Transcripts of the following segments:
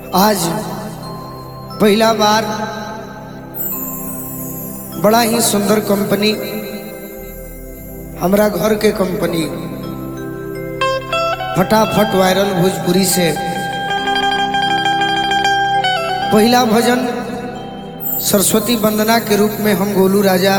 आज पहला बार बड़ा ही सुंदर कंपनी हमरा घर के कंपनी फटाफट वायरल भोजपुरी से पहला भजन सरस्वती वंदना के रूप में हम गोलू राजा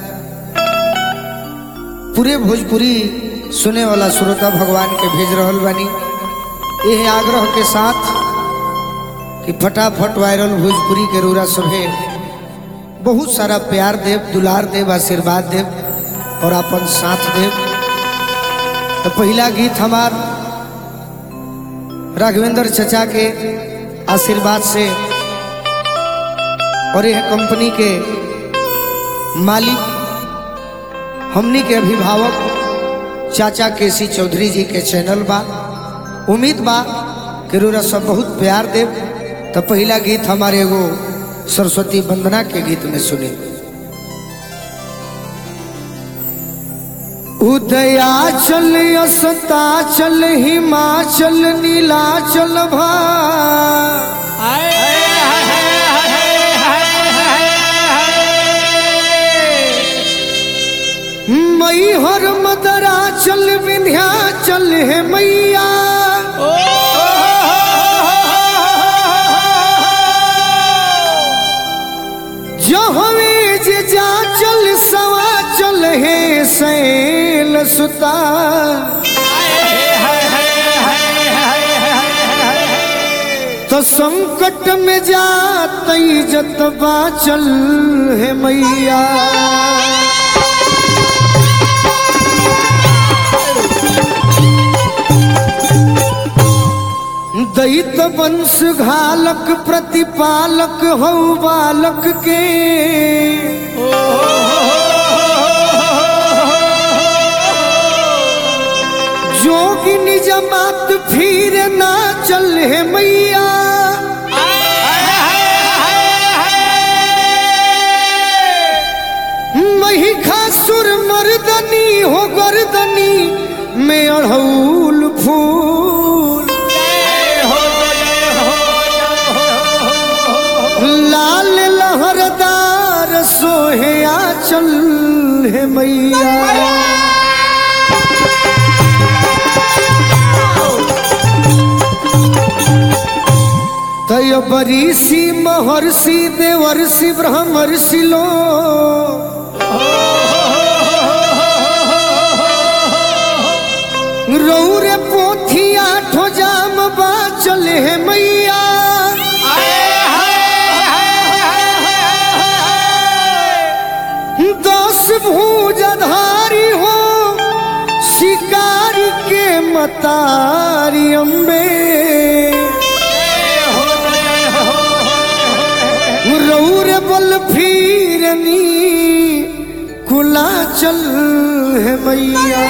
पूरे भोजपुरी सुने वाला श्रोता भगवान के भेज रहल बानी यह आग्रह के साथ कि फटाफट वायरल भोजपुरी के रूरा सभे बहुत सारा प्यार देव दुलार देव आशीर्वाद देव और अपन साथ देव तो पहला गीत हमार राघवेंद्र चचा के आशीर्वाद से और यह कंपनी के मालिक हमनी के अभिभावक चाचा केसी चौधरी जी के चैनल बा उम्मीद बा कि रोरा सब बहुत प्यार देव तो पहला गीत हमारे एगो सरस्वती वंदना के गीत में सुने उदयाचल अस्ताचल हिमाचल नीलाचल भा मई हर मदरा चल विंध्या चल है मैया जहवे जे जा चल सवा चल है सैल सुता तो संकट में जा तई जतबा चल है मैया दैत वंश घालक प्रतिपालक हौ बालक के जोगिनी जमात फिर ना चल है मैया महिषासुर मर्दनी हो गर्दनी में अड़हूल फूल लाल लहरदार सोहे आचल है मैया तय बरीसी महर्षि देवर्षि ब्रह्मर्षि लो रौरे पोथी आठो जाम बाचल है मैया दस भूजधारी हो शिकारी के मतारी अम्बे रौर बल फिरनी कुला चल है मैया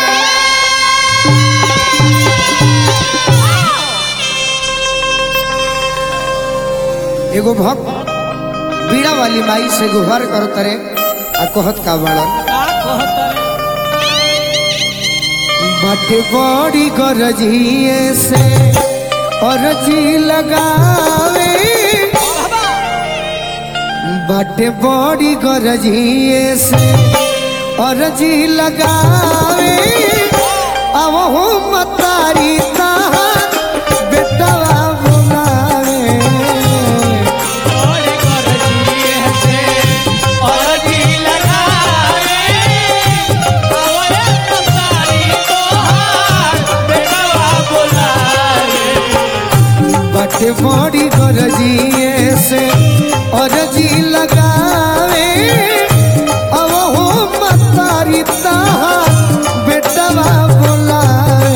एगो भक्त बीड़ा वाली माई से गुहार कर तरे आ कहत का बाड़न बाटे बड़ी गरजिए से अरजी लगावे बाटे बड़ी गरजिए से अरजी लगावे अब हो मतारी ताहार बेटवा बुलावे बाटे बड़ी गरजिए से अरजी लगावे अब हो मतारी ताहार बेटवा बुलावे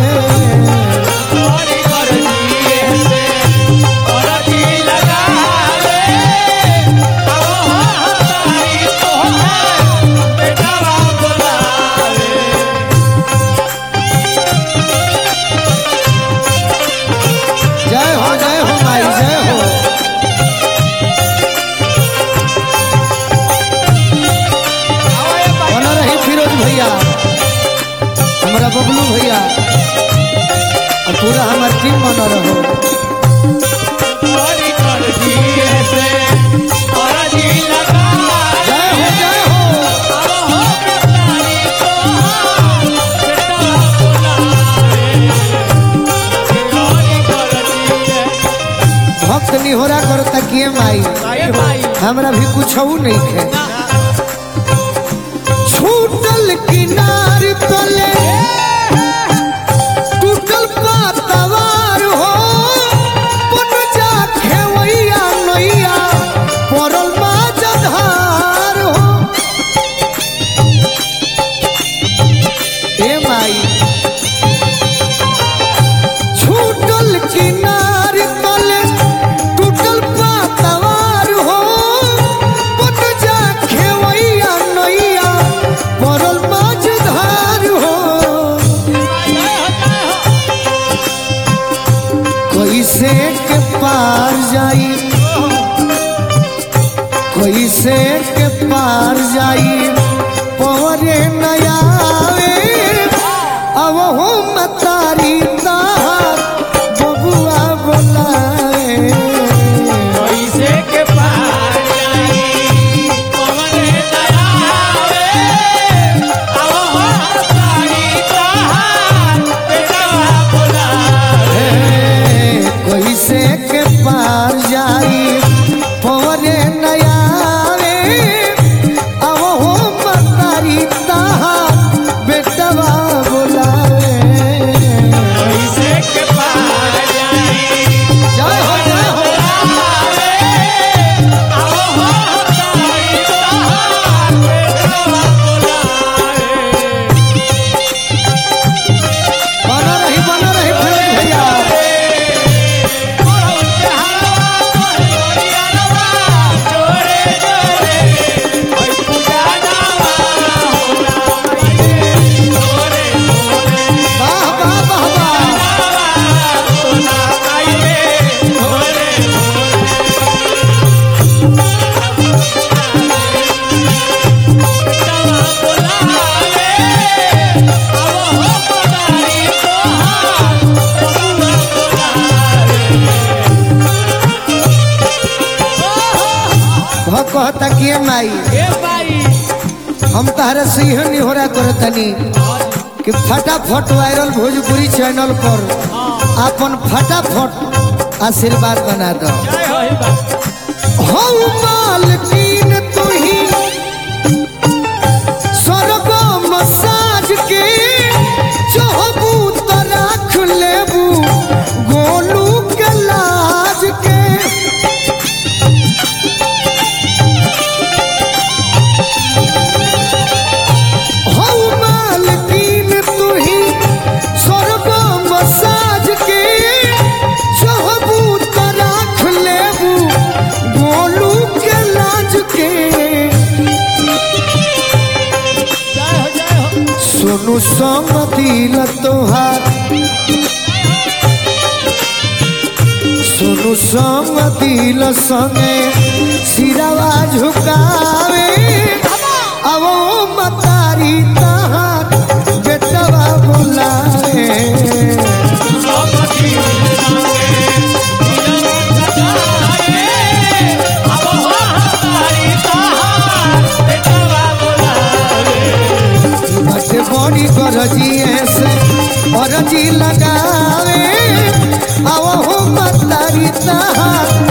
जय हो जय हो माई जय हो बना रही फिरोज भैया हमारा बबलू भैया और पूरा हमार टीम बना रहो जय हो जय हो भक्त निहोरा करता किए माई हमरा भी कुछ नहीं खे छूटल किनार तले टूटल पातवार हो पट जा खेवैया नैया पड़ल माझधार हो ए माई छूटल किनार तले टूटल पातवार हो पट जा खेवैया नैया पड़ल माझधार हो कैसे के पार जाई कैसे के पार जाई पवरे नयावे अब हो मतारी तार बबुआ बोलाए कैसे के पार जाई पवरे नयावे अब हो मतारी तार बेटवा बोलाए जय हो जय हो बना रही बना रही फिरोज भैया वाह वाह वाह वाह भ कहता कि माई हम तहरा से यह निहोरा करतनी कि फटाफट वायरल भोजपुरी चैनल पर अपन फटाफट आशीर्वाद बना दो हम मालकीन तू ही स्वर्ग मसाज के चाहबू तो राख लेबू गोलू के लाज के हौ मालकीन तू ही स्वर्ग मसाज के चाहबू तो राख लेबू गोलू के लाज के सुनु सम दिल तोहार सुनु सम दिल संगे सिरवा झुकावे अब मतारी तहार बेटवा बुलावे बटे बड़ी गरजिए से गरजी लगावे अब मतारी तहार